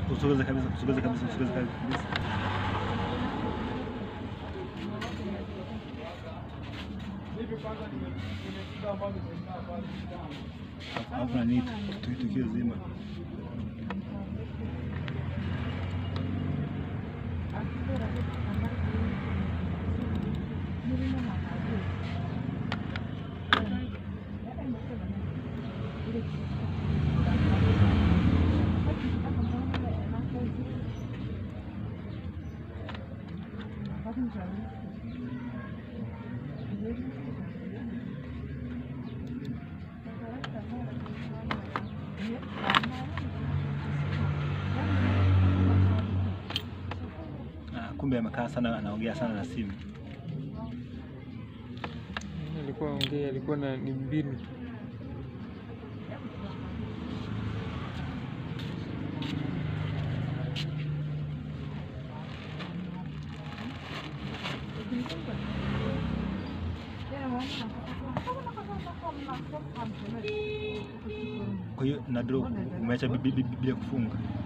Usogeze kabisa, usogeze kabisa, usogeze kabisa. Alafu nani tu- tukio zima Ah, kumbe amekaa sana, anaongea sana na simu. alikuwa ongea, alikuwa na ni mbinu Kwa hiyo na draw umeacha bi- bi- bi- bila kufunga.